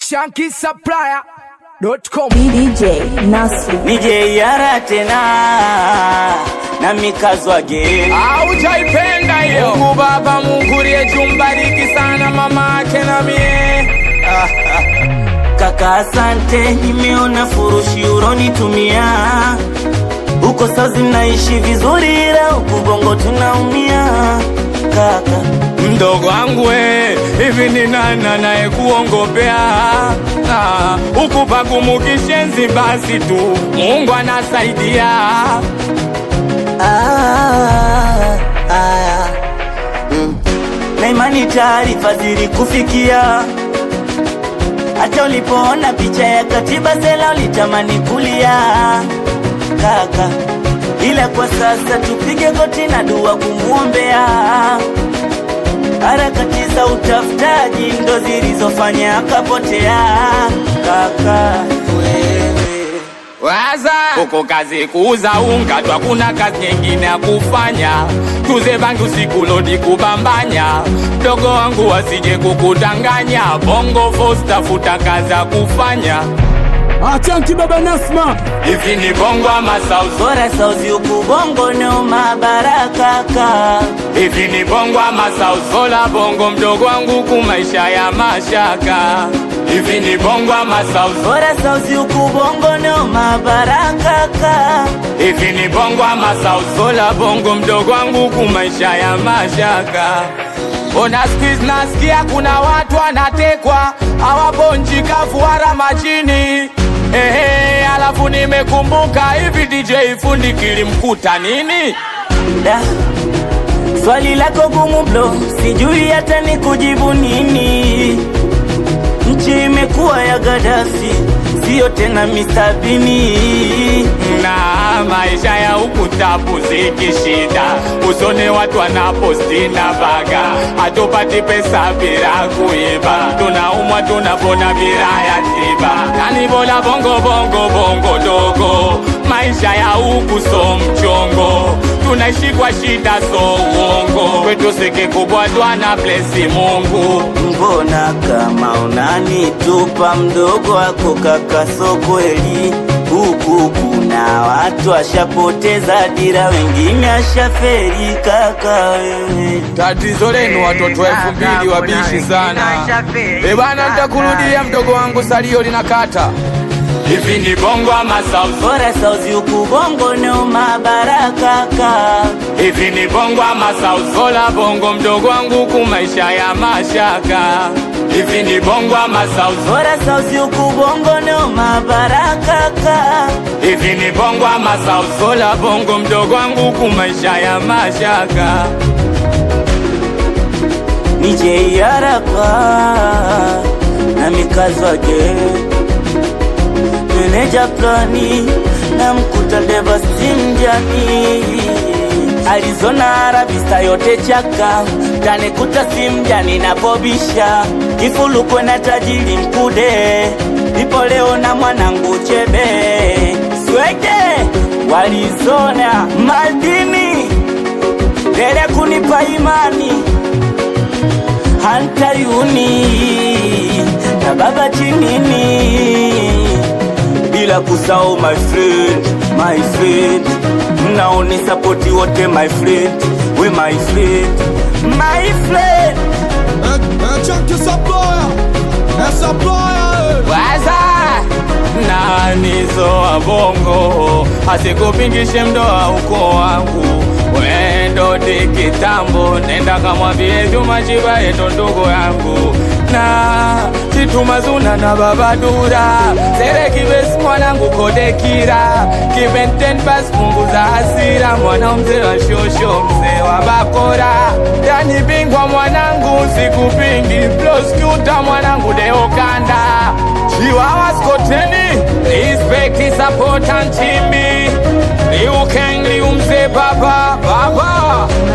shankisupplier.com DJ Nasri nije yara tena na mikazwa ge aujaipenda hiyo Mungu Baba, Mungu uliyejumbariki sana mama ake na mie kaka, asante, nimeona furushi uronitumia huko sazi naishi vizuri, ila huku bongo tunaumia kaka. mdogo wangu we, hivi ni nani anayekuongopea Ah, huku pakumukishenzi basi tu Mungu anasaidia Ah, ah, mm. na imani taarifa zilikufikia hata ulipoona picha ya katiba sela ulitamani kulia kaka, ila kwa sasa tupige goti na dua kumwombea. Harakati za utafutaji ndo zilizofanya akapotea kaka wewe Waza huko kazi kuuza unga tu, hakuna kazi nyingine ya kufanya. Tuze bangi usiku lodi kubambanya, mdogo wangu wasije kukudanganya. Bongo Force tafuta kazi ya kufanya. Achanki baba Nasma Hivi ni bongo ama sauzi? bora sauzi huku bongo no mabara kaka Hivi ni bongo ama sauzi? Sola bongo mdogo wangu ku maisha ya mashaka. Hivi ni bongo ama sauzi? bora sauzi huku bongo no mabara kaka Hivi ni bongo ama sauzi? Sola bongo mdogo wangu ku maisha ya mashaka. Ona squeeze nasikia kuna watu wanatekwa hawabonji kafu wala majini. Ehe, alafu nimekumbuka hivi DJ fundi kilimkuta nini? da swali lako gumu blo sijui hata ni kujibu nini nchi imekuwa ya Gaddafi sio tena Mr. Bini na maisha ya huku tapu zikishida, usone watu wanaposti na baga, hatupati pesa bila kuiba, tunaumwa tunapona bila ya tiba, yani bora bongo bongo bongo dogo, maisha ya huku so mchongo, tunaishi kwa shida so uongo, kwetu siki kubwa twana blesi Mungu mbona kama unanitupa mdogo wako kaka so kweli huku kuna watu ashapoteza dira wengine ashaferi kaka wewe Tatizo lenu watoto elfu mbili wabishi sana. E bana, nitakurudia mdogo wangu, salio linakata. Hivi ni bongo ama sauzi? bora sauzi huku bongo no mabara kaka Hivi ni bongo ama sauzi? Sola bongo mdogo wangu, ku maisha ya mashaka. Hivi ni bongo ama sauzi? bora sauzi huku bongo no mabara kaka Hivi ni bongo ama sauzi? Sola bongo mdogo wangu, ku maisha ya mashaka. nije haraka na mikazwage meneja plani na mkuta devastimjani Arizona Arabista yote chaka tanikuta simjani napobisha kifulukwe na tajiri mkude ipo leo na mwanangu chebe swege walizona madini lele kunipa imani hantayuni na baba chinini bila kusahau my friend my friend mnaoni sapoti wote my friend we my friend my friend Achanki supplier Eh, supplier eh. Waza nanizo wa bongo asikupingishe mdoa uko wangu wendo di kitambo nenda kamwambie Juma Chiba yeto ndugu yangu na chitumazuna na babadura sere kibesi mwanangu kodekira kibenten bas punguza hasira mwana mzee wa shosho mzee wa bakora yani bingwa mwanangu sikupingi ploskuta mwanangu deokanda chiwawa skoteni respect support and chimbi liukeng liumze baba baba